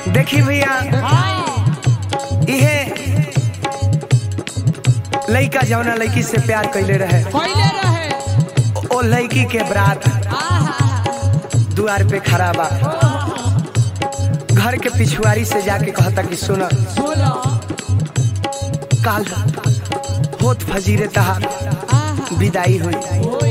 देखी भैया इहे लड़का जौना लड़की से प्यार कैले रहे पहले रहे ओ लड़की के बरात द्वार पे खड़ा बा घर के पिछुआरी से जाके कहता कि सुन बोलो काल होत फजीरे तहार विदाई हुई ओए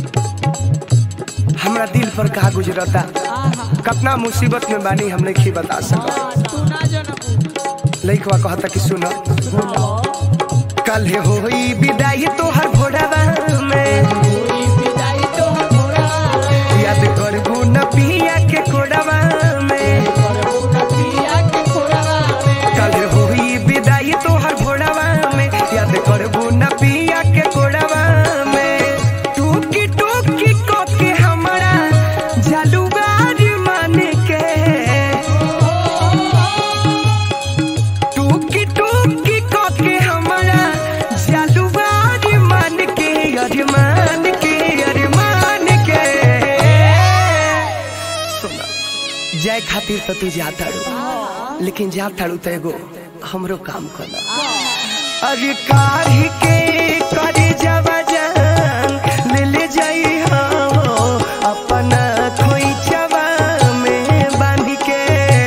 हमरा दिल पर कहा गुजरता आहा कितना मुसीबत में बानी हम नहीं बता सकत हाँ, तू ना जनबू लड़कवा कहता कि सुन बोलो कल होई विदाई तोहर भोरवा में कोई विदाई तो हमरा याद करबू न पिया के कोडवा में करबू न पिया के कोरवा में कल होई विदाई तोहर भोरवा में याद करबू न पिया के कोडवा में टूकी टूकी को के हमारा जालूगार मान के टूकी टूकी को के हमारा जालूगार मान के अरमान के अरमान के सुना जाए खातिर तो तू जाता रू लेकिन जाता रू तो एगो हमरो काम करना अरे काढ़ी के करे जावा जान ले ले जाई हो अपना खोइचवा में बांध के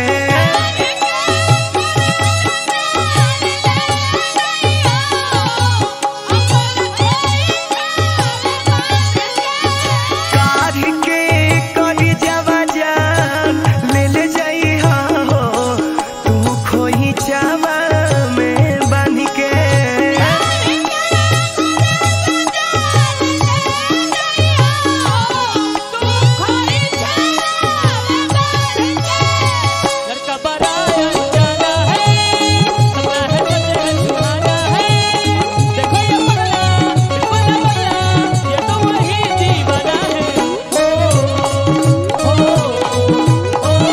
काढ़ी के करे जावा जान ले ले जाई हो तू खोइचवा में बांध के लड़का बड़ा अनजाना है सपना है बदल सुहाना है देखो ये पगला देखो ये पगला ये तो वही दीवाना है ओ ओ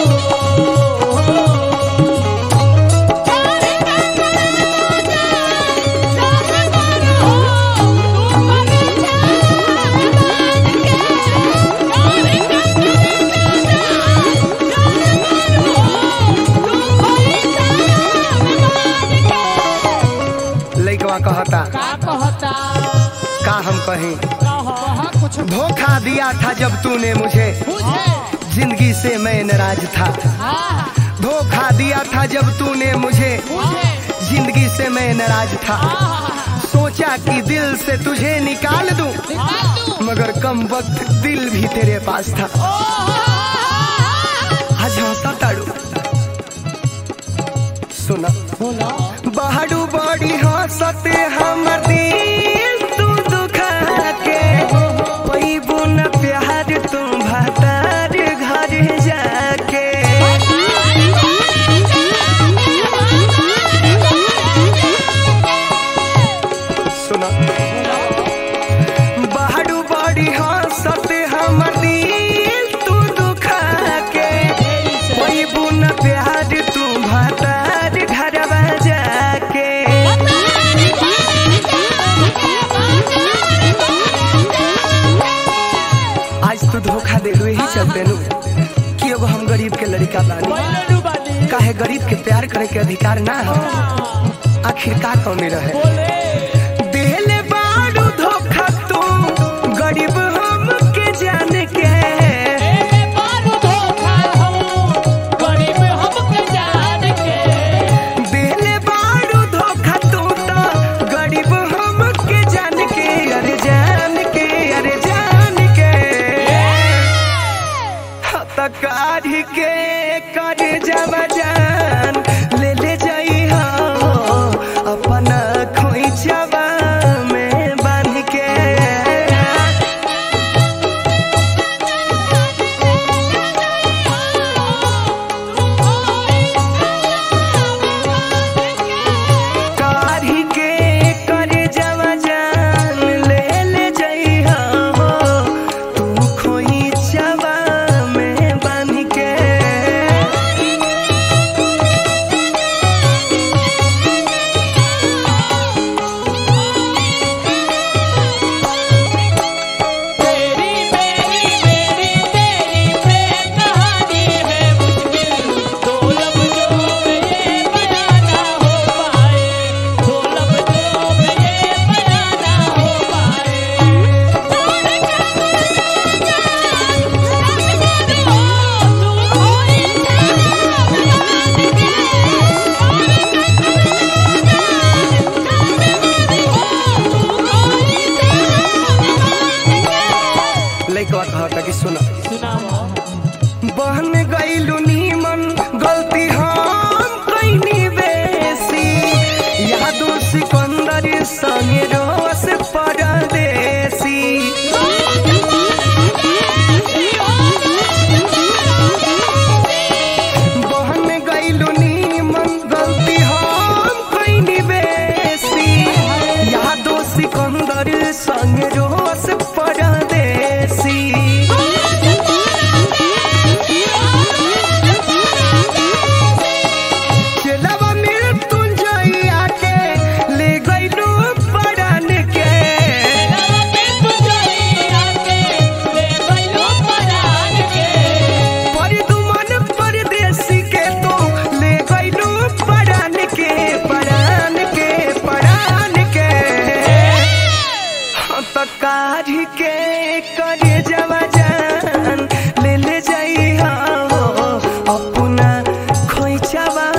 लइकवा कहता का कहता का हम कहीं कहा कुछ धोखा दिया था जब तूने मुझे बुझे जिंदगी से मैं नाराज था हाँ धोखा दिया था जब तूने मुझे बुझे जिंदगी से मैं नाराज था हाँ सोचा कि दिल से तुझे निकाल दूं निकाल दूं मगर कम वक्त दिल भी तेरे पास था आज हंसा ताड़ू सुना बोलो बहाडू बड़ी हंसते हमर दिल तू दुखा के पैबू न प्यार तू भतार घर जाके सुना बहाडू बड़ी हंसते हमर दिल तू दुखा के पैबू न प्यार तू भतार घरवा जाके आज तू धोखा दे ही चलते नु कि एगो हम गरीब के लड़का बानी काहे गरीब के प्यार करे के अधिकार ना हो आखिर का कमी रहे देले बाड़ू धोखा तू गरीब हम के जान के देले बाड़ू धोखा तू तो गरीब हम के जान के अरे जान के अरे जान के तकारी के कर जब जान ले ले जाई हो अपना खोई जवान